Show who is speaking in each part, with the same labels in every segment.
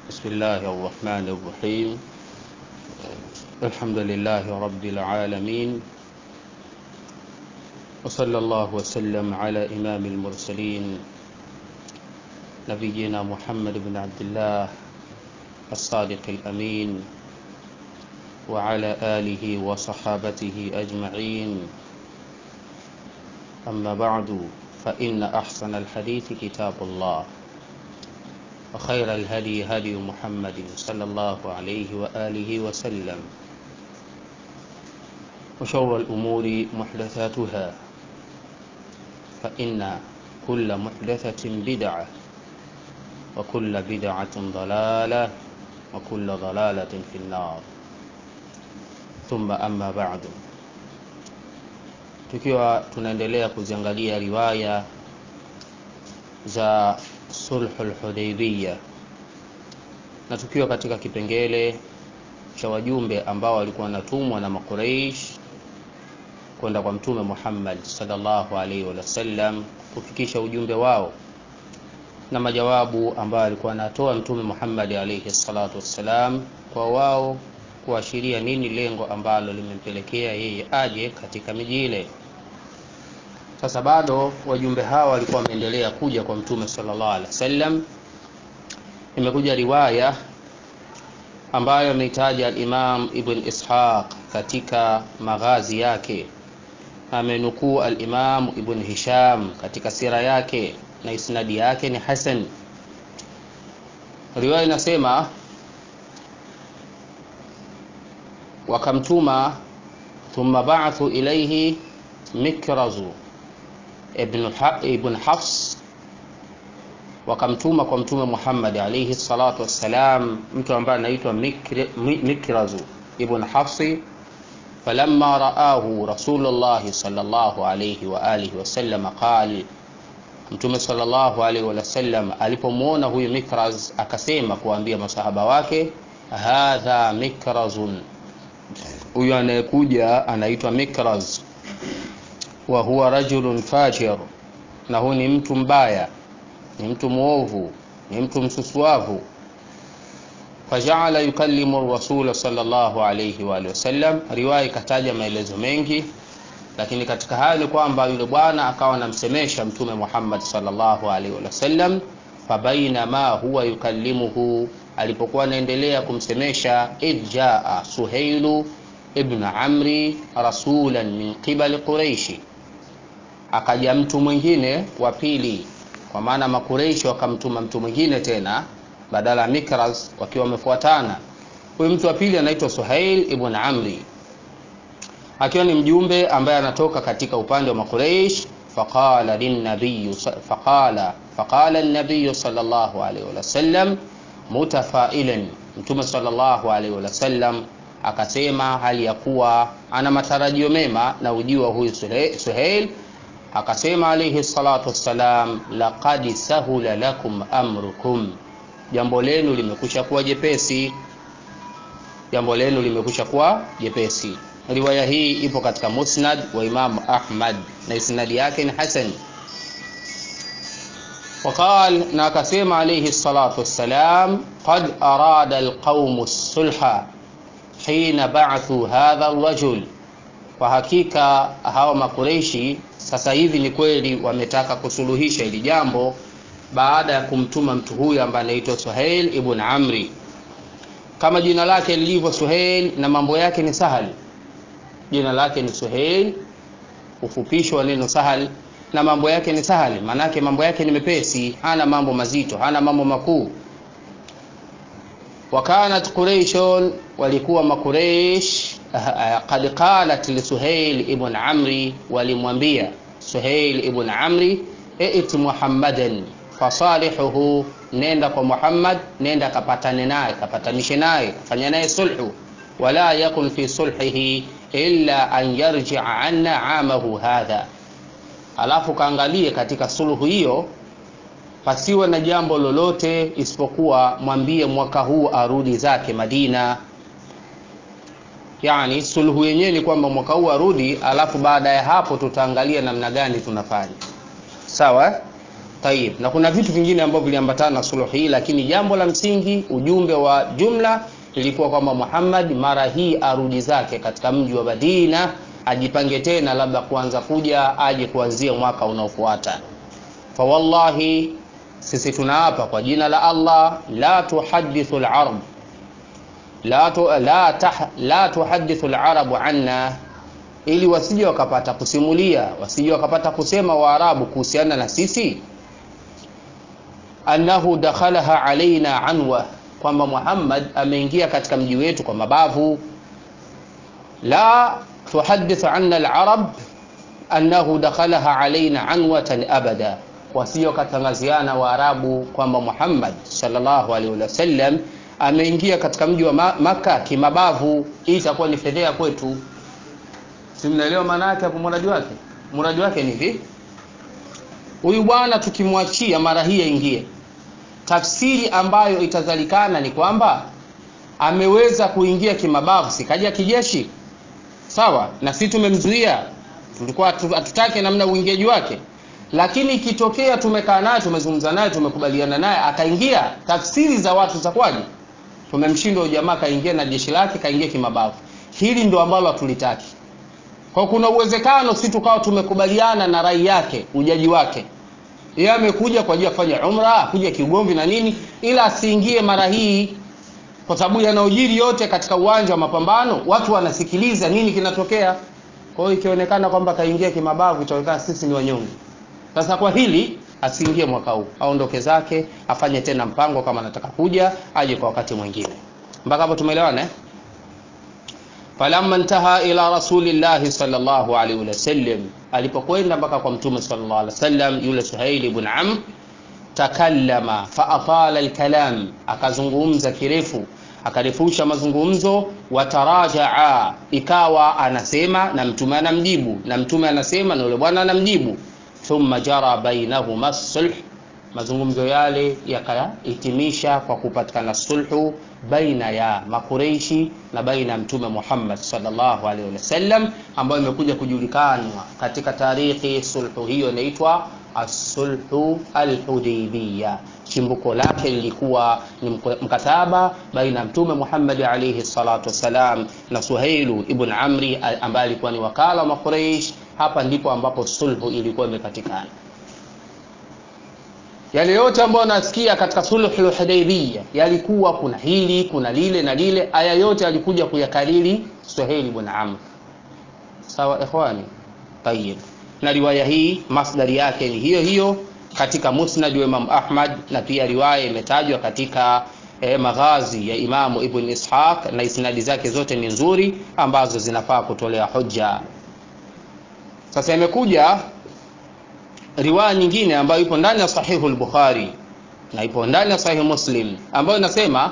Speaker 1: بسم الله الرحمن الرحيم الحمد لله رب العالمين وصلى الله وسلم على إمام المرسلين نبينا محمد بن عبد الله الصادق الأمين وعلى آله وصحابته أجمعين أما بعد فإن أحسن الحديث كتاب الله وخير الهدي هدي محمد صلى الله عليه وآله وسلم وشر الأمور محدثاتها فإن كل محدثة بدعة وكل بدعة ضلالة وكل ضلالة في النار ثم أما بعد tukiwa tunaendelea kuziangalia riwaya za sulhul hudaibiyya na tukiwa katika kipengele cha wajumbe ambao walikuwa wanatumwa na makuraish kwenda kwa mtume Muhammad sallallahu alaihi wasallam kufikisha ujumbe wao na majawabu ambayo alikuwa anatoa mtume Muhammad alaihi salatu wassalam kwa wao kuashiria nini lengo ambalo limempelekea yeye aje katika miji ile sasa bado wajumbe hawa walikuwa wameendelea kuja kwa mtume sallallahu alaihi wasallam imekuja riwaya ambayo ameitaja al-Imam Ibn Ishaq katika maghazi yake amenukuu al-Imam Ibn Hisham katika sira yake na isnadi yake ni hasan riwaya inasema wakamtuma thumma ba'athu ilayhi mikrazu ibn, ha ibn Hafs wakamtuma kwa mtume Muhammad alayhi salatu wassalam mtu ambaye anaitwa Mikrazu ibn Hafsi falamma raahu Rasulullah sallallahu alayhi wa alihi wasallam qal Mtume sallallahu alayhi wasallam alipomwona huyu Mikraz akasema kuambia masahaba wake hadha mikrazun huyu anayekuja anaitwa Mikraz wa huwa rajulun fajir na huyu ni mtu mbaya ni mtu mwovu ni mtu msusuavu fajaala yukallimu rasula sallallahu alayhi wa wasallam riwaya ikataja maelezo mengi lakini katika hayo ni kwamba yule bwana akawa anamsemesha mtume Muhammad sallallahu alaihi wasallam fabainama huwa yukallimuhu alipokuwa anaendelea kumsemesha idh jaa suhailu ibn amri rasulan min qibali quraishi akaja mtu mwingine wa pili kwa maana makureishi wakamtuma mtu mwingine tena badala ya Mikraz wakiwa wamefuatana huyu mtu wa pili anaitwa Suhail ibn Amri akiwa ni mjumbe ambaye anatoka katika upande wa makureish faqala linnabiy faqala faqala an-nabiy sallallahu alayhi wasallam mutafailan mtume sallallahu alayhi wasallam akasema hali ya kuwa ana matarajio mema na ujio wa huyu Suhail akasema alayhi salatu wassalam laqad sahula lakum amrukum jambo lenu limekusha kuwa jepesi jambo lenu limekusha kuwa jepesi riwaya hii ipo katika musnad wa Imam Ahmad na isnadi yake ni hasan وقال na akasema alayhi salatu wassalam qad arada alqawm as-sulha hina ba'athu hadha ar-rajul kwa hakika hawa makureishi sasa hivi ni kweli wametaka kusuluhisha hili jambo baada ya kumtuma mtu huyu ambaye anaitwa Suhail ibn Amri kama jina lake lilivyo Suhail na mambo yake ni sahal jina lake ni Suhail ufupisho wa neno sahal na mambo yake ni sahal manake mambo yake ni mepesi hana mambo mazito hana mambo makuu wakanat quraishun walikuwa makureish qad qalat li Suhail ibn Amri walimwambia Suhail ibn Amri ait Muhammadan fasalihuhu nenda kwa Muhammad nenda kapatane naye kapatanishe naye kafanya naye sulhu wala yakun fi sulhihi illa an yarji'a anna amahu hadha alafu kaangalie katika sulhu hiyo pasiwe na jambo lolote isipokuwa mwambie mwaka huu arudi zake Madina yani sulhu yenyewe ni kwamba mwaka huu arudi alafu baada ya hapo tutaangalia namna gani tunafanya sawa Tayib, na kuna vitu vingine ambavyo viliambatana na suluhu hii, lakini jambo la msingi, ujumbe wa jumla ilikuwa kwamba Muhammad mara hii arudi zake katika mji wa Madina, ajipange tena, labda kuanza kuja aje kuanzia mwaka unaofuata. Fa wallahi, sisi tunaapa kwa jina la Allah, la tuhadithu al-arab la, tu, la, tah, la tuhadithu al-arabu anna ili wasije wakapata kusimulia, wasije wakapata kusema Waarabu kuhusiana na sisi, annahu dakhalaha alaina anwa, kwamba Muhammad ameingia katika mji wetu kwa mabavu. La tuhadithu anna alarab annahu dakhalaha alaina anwatan abada, wasije wakatangaziana Waarabu kwamba Muhammad sallallahu alaihi wasallam ameingia katika mji wa Maka kimabavu. Hii itakuwa ni fedhea kwetu. Si mnaelewa maana yake hapo? Muradi wake, muradi wake ni hivi: huyu bwana tukimwachia mara hii aingie, tafsiri ambayo itazalikana ni kwamba ameweza kuingia kimabavu, sikaja kijeshi, sawa, na sisi tumemzuia, tulikuwa hatutake namna uingiaji wake, lakini ikitokea tumekaa naye, tumezungumza naye, tumekubaliana naye, akaingia, tafsiri za watu zakwaje? Tumemshinda jamaa, kaingia na jeshi lake, kaingia kimabavu. Hili ndo ambalo hatulitaki. Kwa kuna uwezekano si tukawa tumekubaliana na rai yake ujaji wake, yeye amekuja kwa ajili ya kufanya umra, kuja kiugomvi na nini, ila asiingie mara hii, kwa sababu yanayojiri yote katika uwanja wa mapambano watu wanasikiliza nini kinatokea. Kwa hiyo ikionekana kwamba kaingia kimabavu, itaonekana sisi ni wanyonge. Sasa kwa hili asiingie mwaka huu, aondoke zake, afanye tena mpango, kama anataka kuja aje kwa wakati mwingine. Mpaka hapo tumeelewana eh? falamma ntaha ila rasulillahi sallallahu alaihi wasallam, alipokwenda mpaka kwa mtume sallallahu alaihi wasallam, yule Suhaili ibn Amr takallama fa atala alkalam, akazungumza kirefu, akarefusha mazungumzo. Watarajaa, ikawa anasema na mtume anamjibu, na mtume anasema na yule bwana anamjibu. Thumma jara bainahuma sulh, mazungumzo yale yakahitimisha kwa kupatikana sulhu baina ya makureishi na baina ya mtume Muhammad sallallahu alaihi wasallam, ambayo imekuja kujulikanwa katika tarikhi. Sulhu hiyo inaitwa as-sulhu al-Hudaybiyah. Chimbuko lake lilikuwa ni mkataba baina ya mtume Muhammad alaihi salatu wassalam na Suhailu ibn Amri ambaye alikuwa ni wakala wa Makureish. Hapa ndipo ambapo sulhu ilikuwa imepatikana. Yale yote ambayo nasikia katika sulhul Hudaybiyah yalikuwa kuna hili kuna lile na lile, aya yote alikuja kuyakariri Suhail ibn Amr. Sawa ikhwani, tayib. Na riwaya hii masdari yake ni hiyo hiyo katika Musnad wa Imam Ahmad, na pia riwaya imetajwa katika eh, maghazi ya Imamu Ibn Ishaq, na isnadi zake zote ni nzuri ambazo zinafaa kutolea hujja. Sasa imekuja riwaya nyingine ambayo ipo ndani ya sahihu al-Bukhari na ipo ndani ya sahihu Muslim ambayo inasema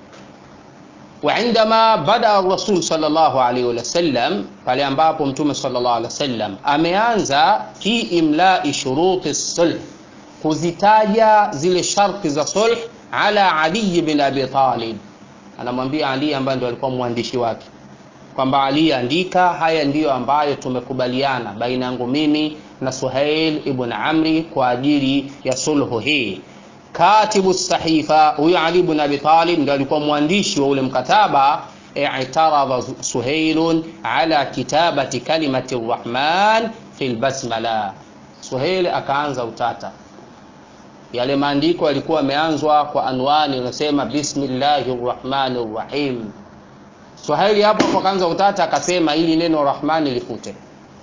Speaker 1: wa indama bada rasul sallallahu alaihi wasallam, pale ambapo mtume sallallahu alaihi wasallam ameanza fi imla'i shuruti sulh, kuzitaja zile sharti za sulh, ala Ali ibn Abi Talib, anamwambia Ali ambaye ndio alikuwa mwandishi wake kwamba Ali, andika haya ndiyo ambayo tumekubaliana baina yangu mimi na Suhail ibn Amri kwa ajili ya sulhu hii. Katibu sahifa huyo Ali ibn Abi Talib ndio alikuwa mwandishi wa ule mkataba. I'taradha Suhailun ala kitabati kalimati rrahman fi lbasmala, Suhail akaanza utata. Yale maandiko yalikuwa yameanzwa kwa anwani inasema bismillahi rrahmani rrahim. Suhaili hapo hapo akaanza utata, akasema ili neno rahmani lifute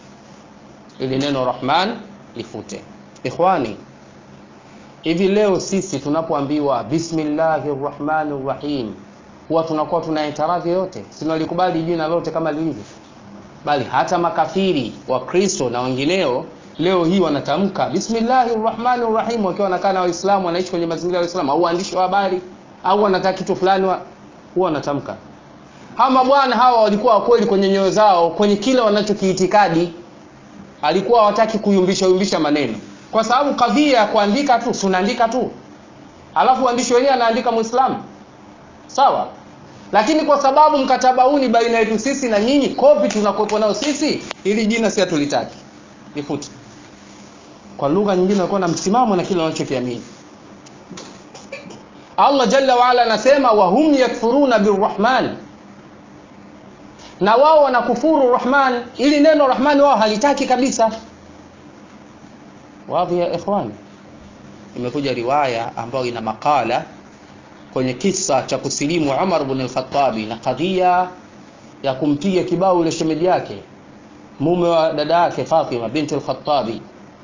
Speaker 1: ili neno Rahman lifute. Ikhwani, hivi leo sisi tunapoambiwa bismillahir rahmanir rahim huwa tunakuwa tuna itaradhi yote, sinalikubali jina lote kama lilivyo, bali hata makafiri wa Kristo na wengineo leo hii wanatamka bismillahir rahmanir rahim wakiwa wanakaa na Waislamu, wanaishi kwenye mazingira ya Waislamu au waandishi wa habari au wanataka kitu fulani, huwa wanatamka. Hawa bwana hawa walikuwa wakweli kwenye nyoyo zao, kwenye kile wanachokiitikadi alikuwa hawataki kuyumbisha yumbisha maneno, kwa sababu kadhia ya kuandika tu, tunaandika tu, alafu waandishi wenyewe anaandika Muislamu sawa, lakini kwa sababu mkataba huu ni baina yetu sisi na nyinyi, kopi tunakuwepo nayo sisi, ili jina si hatulitaki, lifute. kwa lugha nyingine walikuwa na msimamo na kile wanachokiamini allah jalla waala anasema wahum yakfuruna birrahman na wao wanakufuru rahman ili neno rahman wao halitaki kabisa wadhi ya ikhwani imekuja riwaya ambayo ina makala kwenye kisa cha kusilimu umar bn lkhatabi na kadhia ya kumpiga kibao yule shemeji yake mume wa dada yake fatima binti lkhatabi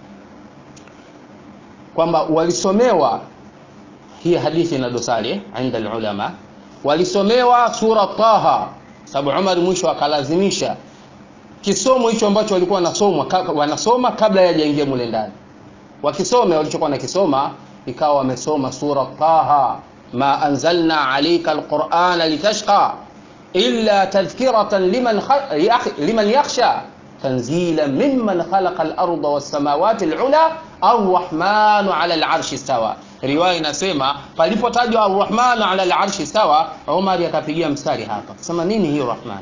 Speaker 1: kwamba walisomewa hii hadithi na dosari eh, inda lulama walisomewa sura taha sababu umar mwisho akalazimisha kisomo hicho ambacho walikuwa wanasoma, wanasoma kabla yajaingia mule ndani wakisome walichokuwa nakisoma ikawa wamesoma sura taha ma anzalna alaika alqurana litashqa illa tadhkiratan liman, liman yakhsha tanzila mimman khalaqa larda wassamawati lula arrahmanu ala larshi stawa riwaya inasema palipotajwa arrahmanu ala larshi stawa umari akapigia mstari hapa sema nini hiyo rahman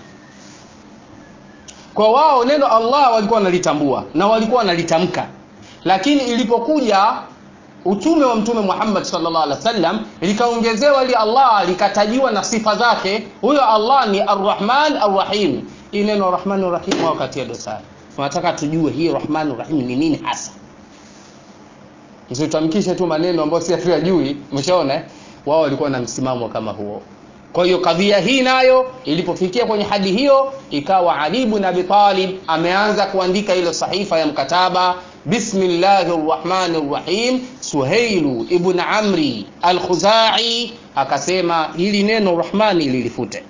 Speaker 1: kwa wao neno allah walikuwa wanalitambua na walikuwa wanalitamka lakini ilipokuja utume wa mtume muhammad salllah alih wa sallam likaongezewa ili allah likatajiwa na sifa zake huyo allah ni arrahman arrahim hii neno rahman rahim wao katia dosari tunataka tujue hii rahman rahim ni nini hasa msitamkishe tu maneno ambayo si hatuyajui umeshaona wao walikuwa na msimamo kama huo kwa hiyo kadhia hii nayo ilipofikia kwenye hadi hiyo ikawa ali bn abi talib ameanza kuandika ile sahifa ya mkataba bismillahi rrahmani rrahim suheilu ibn amri alkhuzai akasema hili neno rahmani lilifute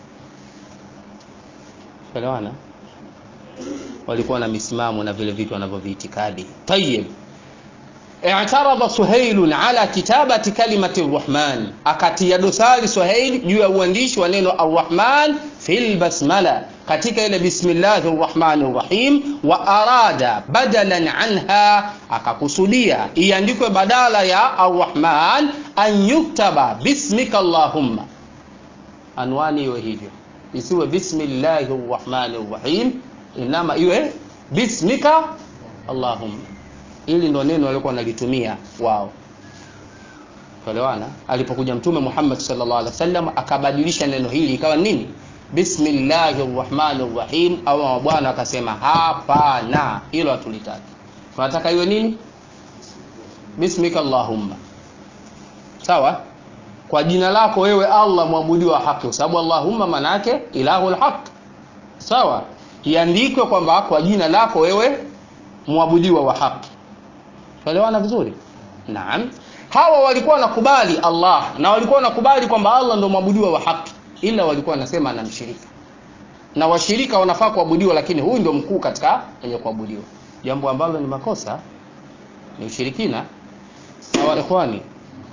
Speaker 1: elewana walikuwa na misimamo na vile vitu wanavyoviitikadi tayib اعترض سهيل على كتابة كلمة الرحمن akatia dosari Suhail juu ya uandishi wa neno arrahman fil basmala katika ile bismillahi rrahmani rrahim wa arada badalan anha akakusudia iandikwe badala ya arrahman an yuktaba bismika allahumma anwani iwe hivyo isiwe bismillahi rrahmani rrahim inama iwe bismika allahumma ili ndo neno walikuwa wanalitumia wao elewana alipokuja mtume muhammad salllah alih wasallam akabadilisha neno hili ikawa nini bismillahi rrahmani rrahim au bwana akasema hapana hilo hatulitaki tunataka iwe nini bismika allahumma sawa kwa jina lako wewe allah mwabudiwa wa haki kwa sababu allahumma manaake ilahu lhaq sawa iandikwe kwamba kwa jina lako wewe mwabudiwa wa haki tuelewana vizuri naam hawa walikuwa wanakubali allah na walikuwa wanakubali kwamba allah ndo mwabudiwa wa haki ila walikuwa wanasema anamshirika na washirika wanafaa kuabudiwa lakini huyu ndio mkuu katika wenye kuabudiwa jambo ambalo ni makosa ni ushirikina sawa ikhwani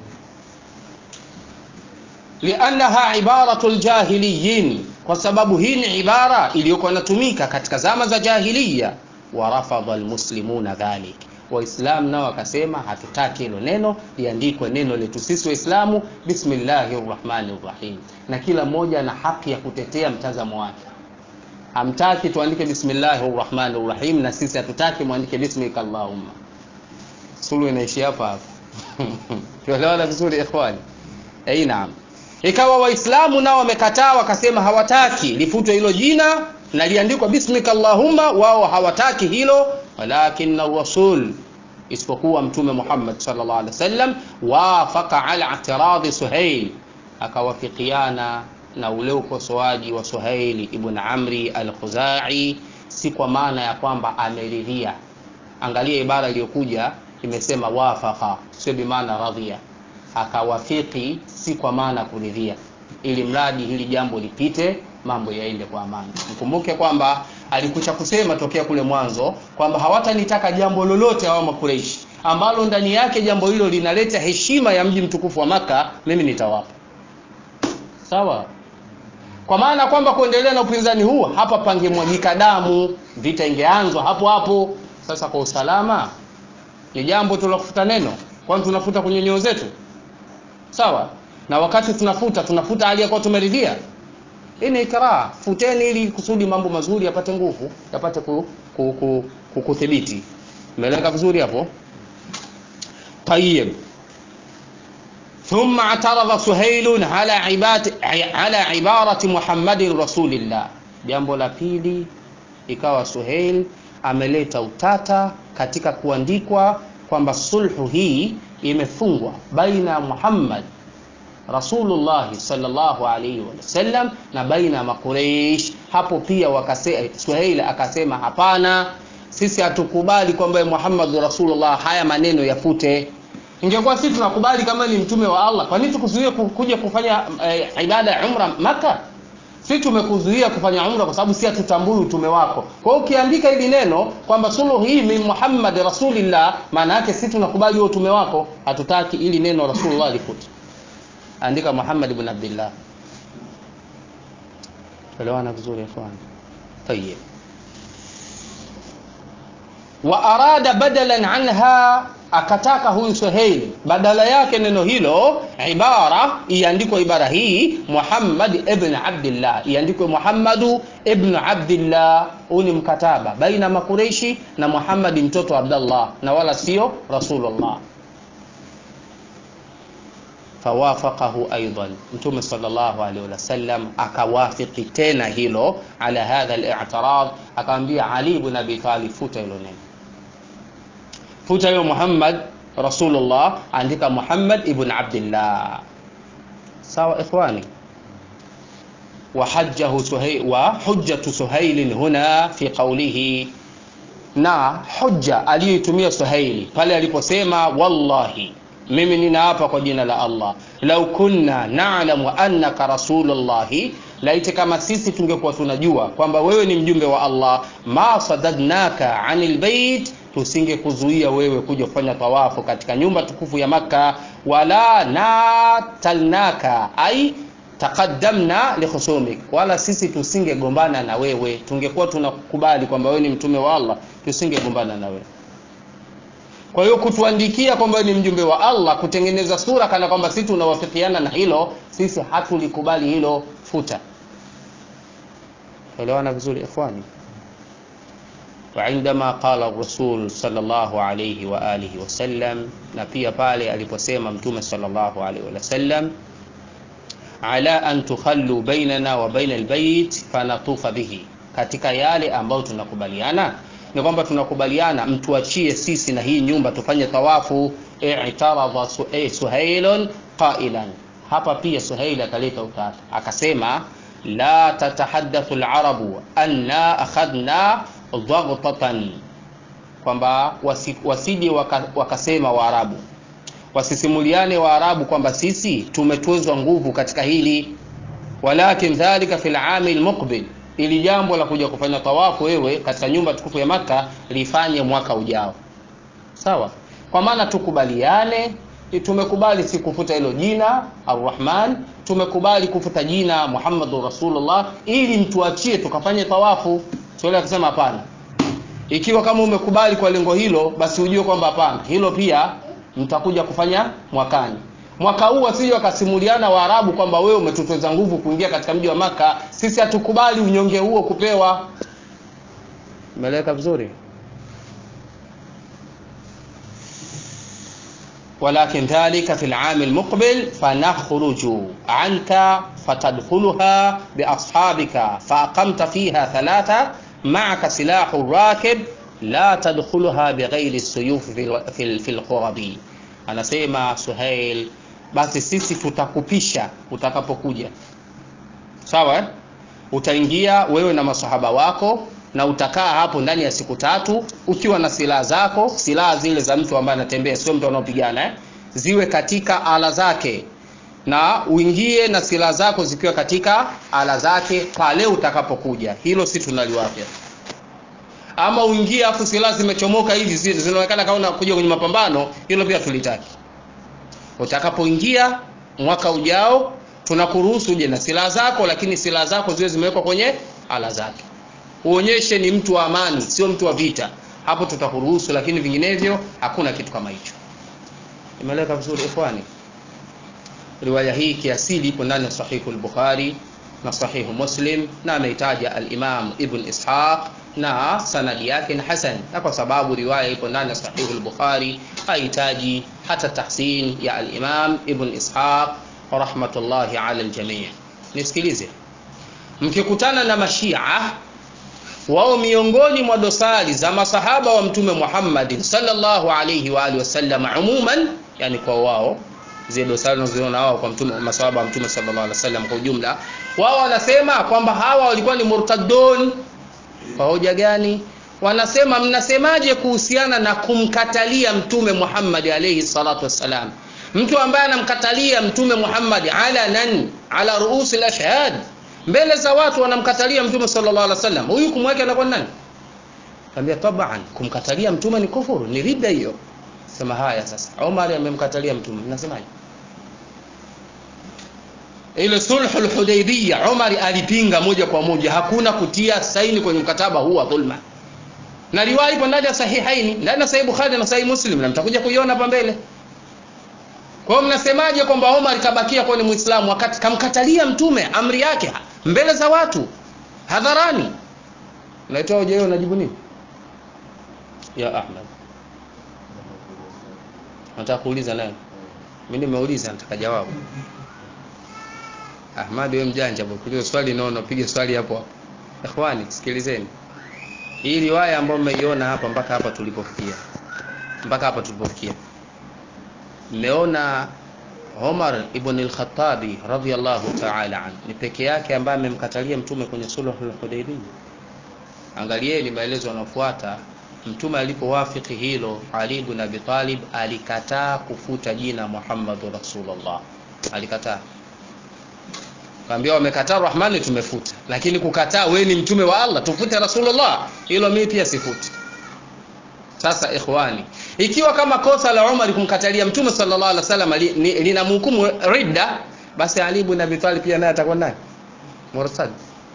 Speaker 1: liannaha ibaratu ljahiliyin kwa sababu hii ni ibara iliyokuwa inatumika katika zama za jahiliya warafadha lmuslimuna dhalik waislamu nao wakasema hatutaki hilo neno liandikwe neno letu sisi waislamu bismillahi rrahmani rrahim na kila mmoja ana haki ya kutetea mtazamo wake hamtaki tuandike bismillahi rrahmani rrahim na sisi hatutaki mwandike bismika allahumma sulu inaishi hapa hapa tuelewana vizuri ikhwani ei naam ikawa waislamu nao wamekataa wakasema hawataki lifutwe hilo jina na liandikwa bismika allahumma wao hawataki hilo walakin rasul isipokuwa mtume muhammad salllah alih wasallam wafaka ala itiradhi suhail akawafikiana na ule ukosoaji wa suhaili ibn amri al khuzai si kwa maana ya kwamba ameridhia angalia ibara iliyokuja imesema wafaka sio bimaana radhia akawafiki si kwa maana kuridhia ili mradi hili jambo lipite mambo yaende kwa amani mkumbuke kwamba alikucha kusema tokea kule mwanzo kwamba hawatanitaka jambo lolote hawa makureishi ambalo ndani yake jambo hilo linaleta heshima ya mji mtukufu wa maka mimi nitawapa sawa kwa maana kwamba kuendelea na upinzani huu hapa pangemwagika damu vita ingeanzwa hapo hapo sasa kwa usalama ni jambo tunakufuta neno kwani tunafuta kwenye nyoo zetu sawa na wakati tunafuta tunafuta hali ya kuwa tumeridhia hii ni ikraa futeni ili kusudi mambo mazuri yapate nguvu yapate ku, ku, ku, ku, kuthibiti Umeeleweka vizuri hapo? Tayyib. ثم اعترض سهيل على عباد على عبارة محمد رسول الله jambo la pili ikawa Suhail ameleta utata katika kuandikwa kwamba sulhu hii imefungwa baina ya Muhammad Rasulullah sallallahu alaihi wasallam na baina ya Makureish. Hapo pia wakase, Suhail akasema hapana, sisi hatukubali kwamba Muhammad Rasulullah, haya maneno yafute. Ingekuwa sisi tunakubali kama ni mtume wa Allah, kwa nini tukuzuie kuja kufanya eh, ibada ya umra Maka? Sisi tumekuzuia kufanya umra kwa sababu si hatutambui utume wako. Kwa hiyo ukiandika hili neno kwamba suluhu hii min Muhammad Rasulillah, maana yake sisi tunakubali huo utume wako, hatutaki ili neno Rasulullah lifute. Andika Muhammad ibn Abdullah. Elewana vizuri ikhwan. Tayyib. Wa arada badalan anha akataka huyu Suhail badala yake neno hilo ibara iandikwe ibara hii Muhammad ibn Abdullah iandikwe Muhammadu ibn Abdullah. Huu ni mkataba baina Makureishi na Muhammad mtoto wa Abdullah na wala sio Rasulullah. Fawafaqahu aidan, Mtume sallallahu alaihi wasallam akawafiki tena hilo ala hadha al-i'tirad, akamwambia Ali ibn Abi Talib, futa hilo neno futa hiyo Muhammad Rasulullah, andika Muhammad ibn Abdullah. Sawa ikhwani. Wa hajjahu Suhail wa hujjatu Suhail huna fi qawlihi, na hujja aliyoitumia Suhaili pale aliposema wallahi, mimi ninaapa kwa jina la Allah, lau kunna na'lamu annaka rasulullahi laiti kama sisi tungekuwa tunajua kwamba wewe ni mjumbe wa Allah, ma sadadnaka anil bait tusingekuzuia wewe kuja kufanya tawafu katika nyumba tukufu ya Makka, wala natalnaka ai taqaddamna likhusumik, wala sisi tusingegombana na wewe. Tungekuwa tunakubali kwamba wewe ni mtume wa Allah, tusingegombana na wewe. Kwa hiyo kutuandikia kwamba ni mjumbe wa Allah, kutengeneza sura kana kwamba sisi tunawafikiana na hilo, sisi hatulikubali hilo, futa. Elewana vizuri ikhwani. وعندما قال الرسول صلى الله عليه وآله وسلم na pia pale aliposema mtume sallallahu alaihi wasallam ala an tukhallu bainana wa baina albayt fanatufa bihi, katika yale ambayo tunakubaliana ni kwamba tunakubaliana mtuachie sisi na hii nyumba tufanye tawafu. I'taradha Suhailun qailan, hapa pia Suhail akaleta utata akasema, la tatahaddathu alarabu anna akhadna dhaghtatan, kwamba wasije waka, wakasema Waarabu wasisimuliane Waarabu kwamba sisi tumetwezwa nguvu katika hili. Walakin dhalika fil ami almuqbil, ili jambo la kuja kufanya tawafu wewe katika nyumba tukufu ya Makka lifanye mwaka ujao, sawa? Kwa maana tukubaliane, tumekubali si kufuta hilo jina Arrahman, tumekubali kufuta jina Muhammadur Rasulullah ili mtuachie tukafanye tawafu. Swali akasema hapana. Ikiwa kama umekubali kwa lengo hilo, basi ujue kwamba hapana, hilo pia mtakuja kufanya mwakani. Mwaka huu wasije wakasimuliana Waarabu kwamba wewe umetutweza nguvu kuingia katika mji wa Maka, sisi hatukubali unyonge huo kupewa. Umeeleweka vizuri? walakin dhalika fi al-aam al-muqbil fanakhruju anka fatadkhuluha bi ashabika fa aqamta fiha thalatha ma'aka silahu rakib la tadkhuluha bighairi suyuf fi al-khurabi. Anasema Suhail, basi sisi tutakupisha utakapokuja, sawa eh? Utaingia wewe na masahaba wako na utakaa hapo ndani ya siku tatu ukiwa na silaha zako, silaha zile za mtu ambaye anatembea, sio mtu anaopigana eh? ziwe katika ala zake, na uingie na silaha zako zikiwa katika ala zake pale utakapokuja. Hilo si tunaliwapia ama uingie afu silaha zimechomoka hivi zinaonekana kama unakuja kwenye mapambano, hilo pia tulitaki. Utakapoingia mwaka ujao, tunakuruhusu uje na silaha zako, lakini silaha zako ziwe zimewekwa kwenye ala zake, uonyeshe ni mtu wa amani, sio mtu wa vita. Hapo tutakuruhusu, lakini vinginevyo hakuna kitu kama hicho. Imeleka vizuri ikhwani. Riwaya hii kiasili ipo ndani ya Sahihu al-Bukhari na Sahihu Muslim na ameitaja al-Imam Ibn Ishaq na sanadi yake ni hasan na kwa sababu riwaya ipo ndani ya sahihu al-bukhari hahitaji hata tahsin ya al-imam ibn ishaq rahmatullahi ala al-jami' nisikilize mkikutana na mashia wao miongoni mwa dosari za masahaba wa mtume Muhammad sallallahu alayhi wa alihi wasallam umuman yani kwa wao zile dosari unazoziona wao kwa mtume masahaba wa mtume sallallahu alaihi wasallam kwa ujumla wao wanasema kwamba hawa walikuwa ni murtadun kwa hoja gani wanasema mnasemaje kuhusiana na kumkatalia mtume Muhammad alayhi salatu wassalam mtu ambaye anamkatalia mtume Muhammad alanan ala ruusi al-ashhad mbele za watu wanamkatalia mtume sallallahu alaihi wasallam huyu kumweka anakuwa nani Kaambia taban kumkatalia mtume ni kufuru ni ridda hiyo sema haya sasa Umar amemkatalia mtume mnasemaje ile sulhul hudaybiyya Umar alipinga moja kwa moja hakuna kutia saini kwenye mkataba huu wa dhulma na riwaya ipo ndani ya sahihaini ndani ya sahih Bukhari na sahih Muslim na mtakuja kuiona hapa mbele kwa hiyo mnasemaje kwamba Umar kabakia kuwa ni Muislamu wakati kamkatalia mtume amri yake mbele za watu hadharani unaitoa hoja hiyo unajibu nini ya Ahmad nataka kuuliza naye mimi nimeuliza nataka jawabu Ahmad wewe mjanja bwana kuuliza swali naona piga swali hapo hapo ikhwani sikilizeni hii riwaya ambayo mmeiona hapa mpaka hapa tulipofikia mpaka hapa tulipofikia mmeona Umar ibn al-Khattabi radhiyallahu ta'ala an ni peke yake ambaye amemkatalia mtume kwenye sulhul Hudaybiyah angalieni maelezo yanayofuata mtume alipowafiki hilo Ali ibn Abi Talib alikataa kufuta jina Muhammadu Rasulullah alikataa kaambia wamekataa Rahmani tumefuta lakini kukataa wewe ni mtume wa Allah tufute Rasulullah hilo mimi pia sifuti sasa ikhwani ikiwa kama kosa la Umar kumkatalia mtume sallallahu alaihi wasallam linamhukumu li, ridda basi Ali ibn Abi Talib pia naye atakuwa nani murtad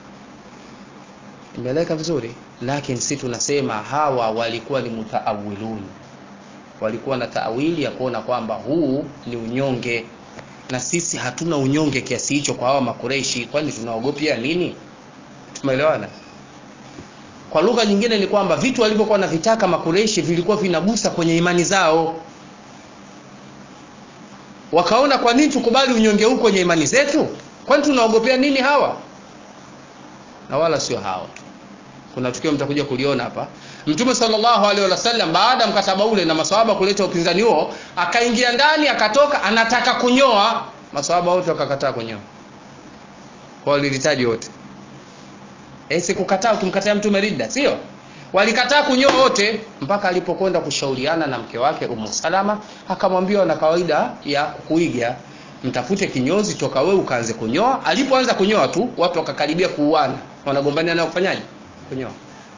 Speaker 1: imeleka vizuri lakini si tunasema hawa walikuwa ni mutaawilun walikuwa na taawili ya kuona kwamba huu ni unyonge na sisi hatuna unyonge kiasi hicho kwa hawa makureishi kwani tunaogopia nini tumeelewana kwa lugha nyingine ni kwamba vitu walivyokuwa na vitaka makureishi vilikuwa vinagusa kwenye imani zao wakaona kwa nini tukubali unyonge huu kwenye imani zetu kwani tunaogopea nini hawa na wala sio hawa kuna tukio mtakuja kuliona hapa mtume sallallahu alaihi wasallam baada mkataba ule na maswahaba kuleta upinzani huo akaingia ndani akatoka anataka kunyoa maswahaba wote wakakataa kunyoa kwa walilitaji wote esi kukataa ukimkataa mtume ridda sio walikataa kunyoa wote mpaka alipokwenda kushauriana na mke wake Ummu Salama akamwambia na kawaida ya kuiga mtafute kinyozi toka wewe ukaanze kunyoa alipoanza kunyoa tu watu wakakaribia kuuana wanagombania na kufanyaje kunyoa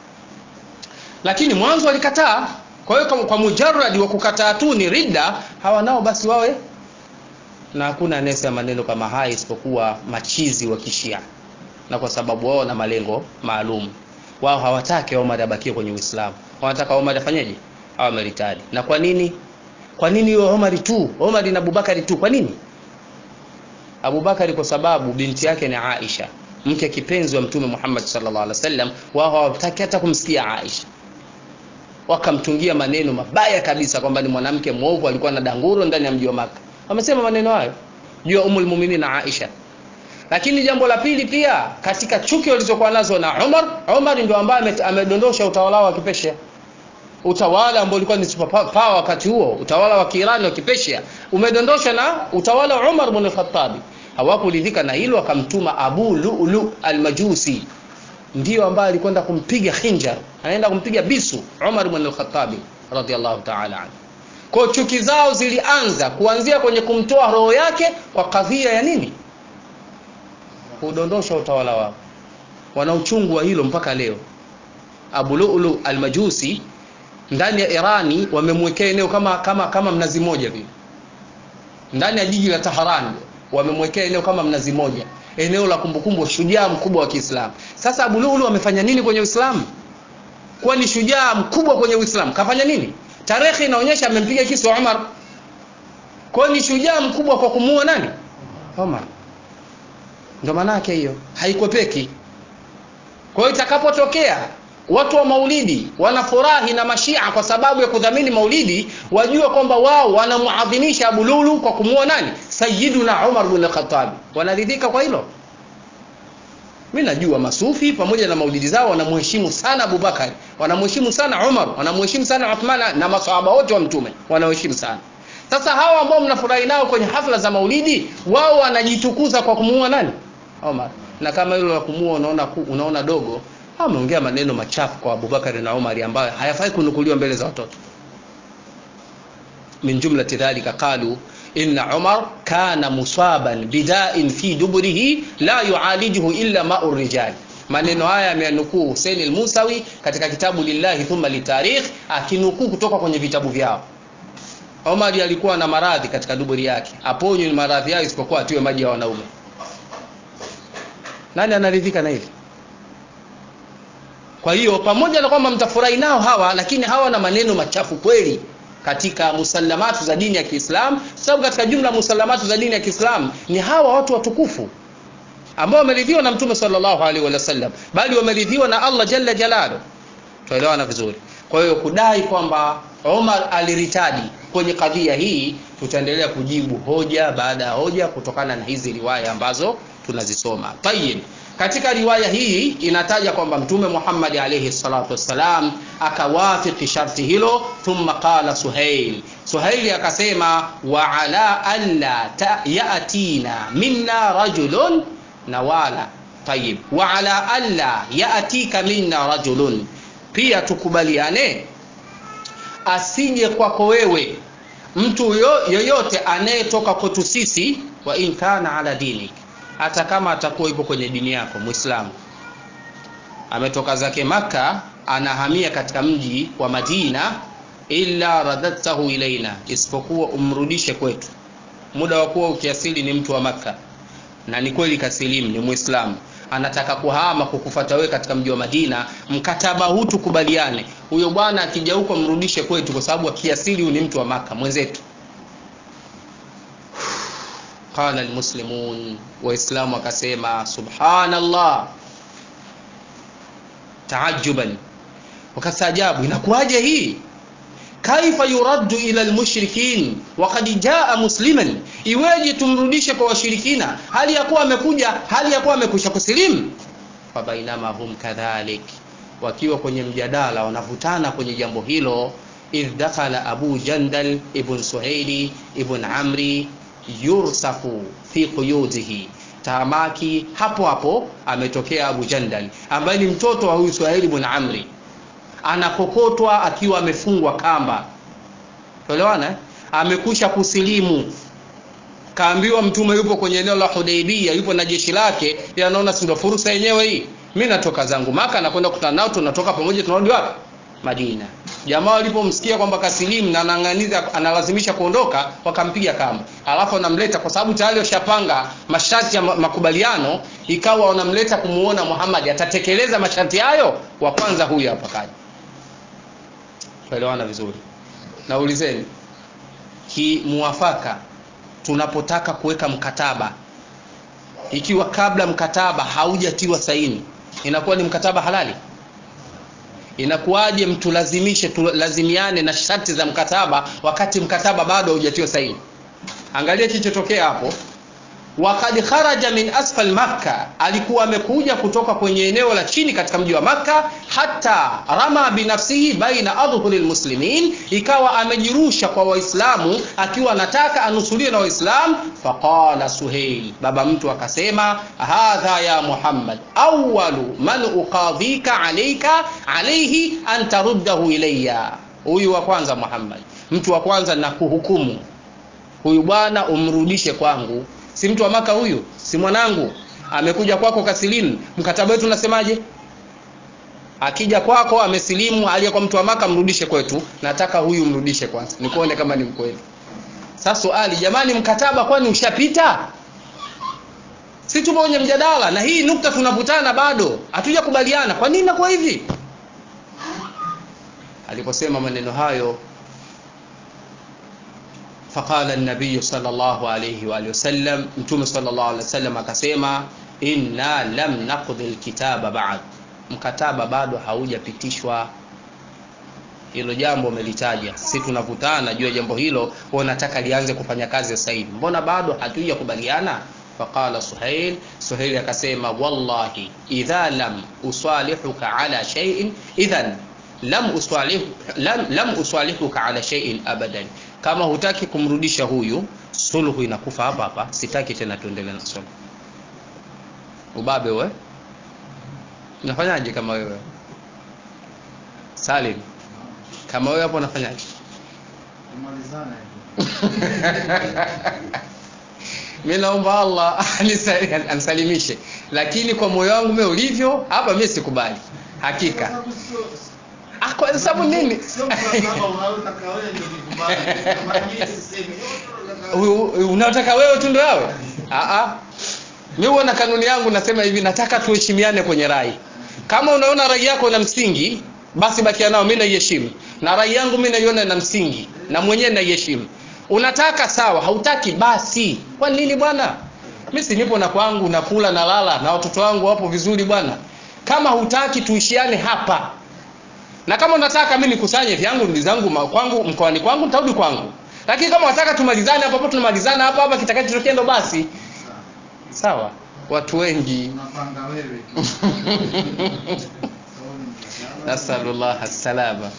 Speaker 1: lakini mwanzo walikataa kwa hiyo kwa mujarradi wa kukataa tu ni ridda hawa nao basi wawe na hakuna anayesema maneno kama haya isipokuwa machizi wa kishia na kwa sababu wao na malengo maalum wao hawataki Omar abakie kwenye Uislamu wanataka Omar afanyeje hawa meritadi na kwa nini kwa nini hiyo Omar tu Omar na Abubakari tu kwa nini Abubakari kwa sababu binti yake ni Aisha mke kipenzi wa mtume Muhammad sallallahu alaihi wasallam wao hawataki hata kumsikia Aisha wakamtungia maneno mabaya kabisa kwamba ni mwanamke mwovu alikuwa na danguro ndani ya mji wa Maka wamesema maneno hayo juu ya umul mu'minin Aisha lakini jambo la pili pia katika chuki walizokuwa nazo na Umar Umar ndio ambaye amedondosha utawala wa Kipeshia utawala ambao ulikuwa ni super power wakati huo utawala wa Kiirani wa Kipeshia umedondoshwa na utawala wa Umar ibn al-Khattab hawakuridhika na hilo akamtuma Abu Lu'lu al-Majusi ndio ambaye alikwenda kumpiga khinjar anaenda kumpiga bisu Umar ibn al-Khattab radiyallahu ta'ala anhu kwa chuki zao zilianza kuanzia kwenye kumtoa roho yake kwa kadhia ya nini kudondosha utawala wao wana uchungu wa hilo mpaka leo Abu Lu'lu al-Majusi ndani ya Irani wamemwekea eneo kama kama kama mnazi moja vile ndani ya jiji la Tehran wamemwekea eneo kama mnazi moja eneo la kumbukumbu shujaa mkubwa wa Kiislamu sasa Abu Lu'lu amefanya nini kwenye Uislamu kuwa ni shujaa mkubwa kwenye Uislamu kafanya nini tarehe inaonyesha amempiga kisu Umar kwa ni shujaa mkubwa kwa kumuua nani Umar ndio maana yake hiyo haikwepeki kwa hiyo itakapotokea watu wa maulidi wanafurahi na mashia kwa sababu ya kudhamini maulidi wajue kwamba wao wanamuadhimisha abululu kwa kumuoa nani sayiduna umar bin lkhatabi wanaridhika kwa hilo mi najua masufi pamoja na maulidi zao wanamheshimu sana abubakari wanamheshimu sana umar wanamheshimu sana uthman na masahaba wote wa mtume wanaheshimu sana sasa hawa ambao mnafurahi nao kwenye hafla za maulidi wao wanajitukuza kwa kumuua nani umar na kama hilo la kumuua unaona, unaona dogo ameongea maneno machafu kwa abubakari na umari ambayo hayafai kunukuliwa mbele za watoto min jumlati dhalika qalu inna umar kana musaban bidain fi duburihi la yualijuhu illa mau rijal maneno haya ameyanukuu husein lmusawi katika kitabu lillahi thumma litarikh akinukuu kutoka kwenye vitabu vyao omari alikuwa na maradhi katika duburi yake aponywe maradhi yayo isipokuwa atiwe maji ya wanaume nani anaridhika na hili kwa hiyo pamoja na kwamba mtafurahi nao hawa lakini hawa na maneno machafu kweli katika musalamatu za dini ya kiislam sababu katika jumla musalamatu za dini ya kiislam ni hawa watu watukufu ambao wameridhiwa na mtume salllahu alaihi wasallam bali wameridhiwa na allah jalla jalalu tuelewana vizuri kwa hiyo kudai kwamba omar aliritadi kwenye kadhia hii tutaendelea kujibu hoja baada ya hoja kutokana na hizi riwaya ambazo tunazisoma tayib katika riwaya hii inataja kwamba mtume muhammadi alaihi salatu wassalam akawafiki sharti hilo thumma qala suhail suhaili akasema wa ala anla yatina minna rajulun na wala tayib wa ala anla yatika minna rajulun pia tukubaliane asije kwako wewe mtu yoyote anayetoka kwetu sisi wa in kana ala dinik hata kama atakuwa yupo kwenye dini yako mwislamu ametoka zake maka anahamia katika mji wa madina illa radadtahu ilaina isipokuwa umrudishe kwetu muda wa kuwa ukiasili ni mtu wa makka na ni kweli kasilimu ni mwislamu anataka kuhama kukufata wewe katika mji wa madina mkataba huu tukubaliane huyo bwana akija huko mrudishe kwetu kwa sababu akiasili ni mtu wa maka mwenzetu qala almuslimun waislamu wakasema subhanallah taajuban wakastaajabu inakuwaje hii kaifa yuraddu ila almushrikin wakad jaa musliman iweje tumrudishe kwa washirikina hali ya kuwa amekuja hali ya kuwa amekwisha kusilimu fabainama hum kadhalik wakiwa kwenye mjadala wanavutana kwenye jambo hilo idh dakhala abu jandal ibn suhaili ibn amri yursafu fi quyudihi tamaki hapo hapo ametokea abu jandal ambaye ni mtoto wa huyu suhaili ibn amri anakokotwa akiwa amefungwa kamba toelewana amekusha kusilimu kaambiwa mtume yupo kwenye eneo la hudaibia yupo na jeshi lake anaona sindo fursa yenyewe hii mi natoka zangu maka nakwenda kukutana nao tunatoka pamoja tunarudi wapi madina jamaa walipomsikia kwamba kasilimu na anang'aniza analazimisha kuondoka wakampiga kamba alafu wanamleta kwa sababu tayari washapanga masharti ya makubaliano ikawa wanamleta kumuona muhammad atatekeleza masharti hayo wa kwanza huyu hapa kaja tuelewana vizuri naulizeni kimuwafaka tunapotaka kuweka mkataba ikiwa kabla mkataba haujatiwa saini inakuwa ni mkataba halali inakuwaje mtulazimishe tulazimiane na sharti za mkataba wakati mkataba bado haujatiwa saini angalia kilichotokea hapo wakad kharaja min asfal makka alikuwa amekuja kutoka kwenye eneo la chini katika mji wa makka hata rama binafsihi baina adhhuri lmuslimin ikawa amejirusha kwa waislamu akiwa anataka anusuliwe na waislamu faqala suheil baba mtu akasema hadha ya muhammad awalu man uqadhika alaika alaihi an taruddahu ilaya huyu wa kwanza muhammad mtu wa kwanza na kuhukumu huyu bwana umrudishe kwangu si mtu wa maka huyu si mwanangu amekuja kwako kasilimu mkataba wetu unasemaje akija kwako amesilimu aliyekuwa mtu wa maka mrudishe kwetu nataka huyu mrudishe kwanza nikuone kama ni mkweli sasa swali jamani mkataba kwani ushapita si tupo kwenye mjadala na hii nukta tunavutana bado hatuja kubaliana kwa nini nakuwa hivi aliposema maneno hayo faqala nabiyu salllahu alaihi waalihi wasallam mtume salllah alih wasallam akasema inna lam naqdi lkitaba bad mkataba bado haujapitishwa hilo jambo umelitaja si tunavutana juu ya jambo hilo wewe unataka lianze kufanya kazi sasa hivi mbona bado hatujakubaliana faqala suhail suhail akasema wallahi idha lam usalihuka ala shay'in idhan lam usalihu lam, lam usalihuka ala shay'in abadan kama hutaki kumrudisha huyu sulhu inakufa hapa hapa sitaki tena tuendelee na sulhu ubabe we unafanyaje kama wewe Salim kama wewe hapo unafanyaje
Speaker 2: Tumalizane hivyo.
Speaker 1: mi naomba allah anisa- anisalimishe lakini kwa moyo wangu mimi ulivyo hapa mi sikubali hakika
Speaker 2: Sababu sio-
Speaker 1: Ah, kwa sababu nini
Speaker 2: Sio mkataba unaotaka wewe ndio kikubali. Kama mimi sisemi, yote unataka-
Speaker 1: U- u- unataka wewe tu ndo yawe Ah, ah. mi huwa na kanuni yangu nasema hivi nataka tuheshimiane kwenye rai kama unaona rai yako na msingi basi bakia nao mi naiheshimu na rai yangu mi naiona na msingi na mwenyewe naiheshimu unataka sawa hautaki basi kwa nini bwana mi si nipo na kwangu nakula na lala na watoto wangu wapo vizuri bwana kama hutaki tuishiane hapa na kama unataka mi nikusanye vyangu ndugu zangu ma- kwangu mkoani kwangu nitarudi kwangu lakini kama unataka tumalizane hapa hapo tunamalizana hapa hapa kitakachotokea ndo basi sawa watu wengi
Speaker 2: unapanga wewe tu. Sababu ni mkataba.
Speaker 1: nasalullah salama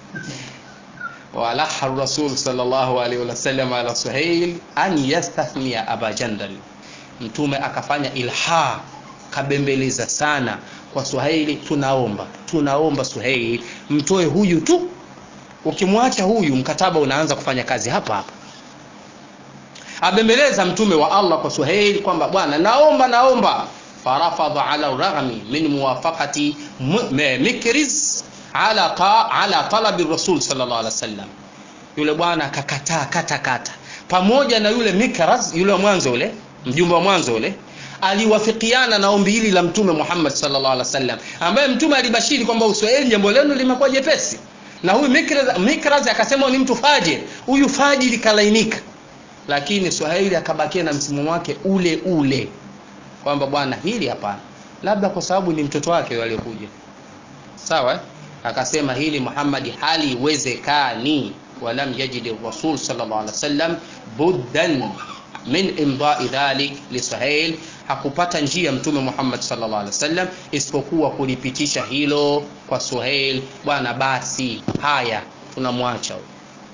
Speaker 1: walaha rasul sallallahu alaihi wasallam ala suhail an yastathnia aba jandal mtume akafanya ilha kabembeleza sana kwa suhaili tunaomba tunaomba suhaili mtoe huyu tu ukimwacha huyu mkataba unaanza kufanya kazi hapa hapa abembeleza mtume wa allah kwa suhail kwamba bwana naomba naomba farafadha ala raghmi min muwafaqati mu- me- mikriz ala, ta, ala talabi rasul sallallahu alaihi wasallam yule bwana akakataa kata kata pamoja na yule mikraz yule wa mwanzo ule mjumbe wa mwanzo ule aliwafikiana na ombi hili la mtume Muhammad sallallahu alaihi wasallam ambaye mtume alibashiri kwamba uswahili jambo lenu limekuwa jepesi na huyu mikraz, mikraz akasema ni mtu fajir huyu fajiri kalainika lakini swahili akabakia na msimamo wake ule ule kwamba bwana hili hapana labda kwa sababu ni mtoto wake yule aliyekuja sawa eh? akasema hili Muhammad hali iwezekani walam yajid rasul sallallahu alaihi wasallam buddan min imdai dhalik li Suhail hakupata njia mtume Muhammad sallallahu alaihi wasallam isipokuwa kulipitisha hilo kwa Suhail bwana basi haya tunamwacha huyo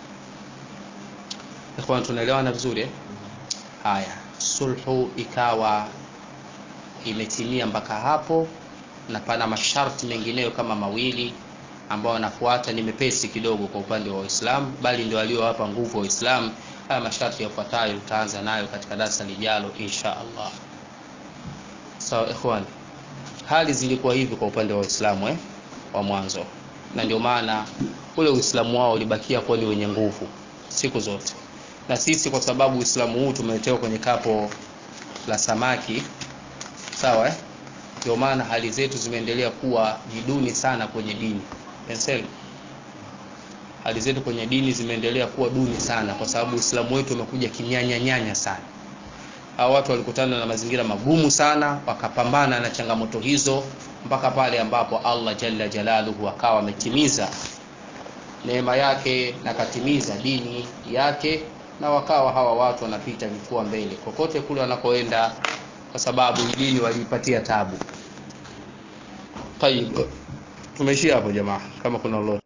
Speaker 1: ikhwan tunaelewana vizuri eh? haya sulhu ikawa imetimia mpaka hapo na pana masharti mengineyo kama mawili ambayo wanafuata ni mepesi kidogo kwa upande wa Uislamu bali ndio waliowapa nguvu wa Uislamu haya masharti yafuatayo tutaanza nayo katika darasa lijalo insha Allah sawa so, ikhwan hali zilikuwa hivi kwa upande wa Uislamu eh wa mwanzo na ndio maana ule Uislamu wao ulibakia kuwa ni wenye nguvu siku zote na sisi kwa sababu Uislamu huu tumeletewa kwenye kapo la samaki sawa eh ndio maana hali zetu zimeendelea kuwa ni duni sana kwenye dini Pensel hali zetu kwenye dini zimeendelea kuwa duni sana kwa sababu Uislamu wetu umekuja kinyanya nyanya sana hao watu walikutana na mazingira magumu sana wakapambana na changamoto hizo mpaka pale ambapo Allah jalla jalaluhu akawa ametimiza neema yake na katimiza dini yake na wakawa hawa watu wanapita vifua mbele kokote kule wanakoenda kwa sababu hii dini waliipatia tabu. Tayib. Tumeishia hapo jamaa kama kuna lolote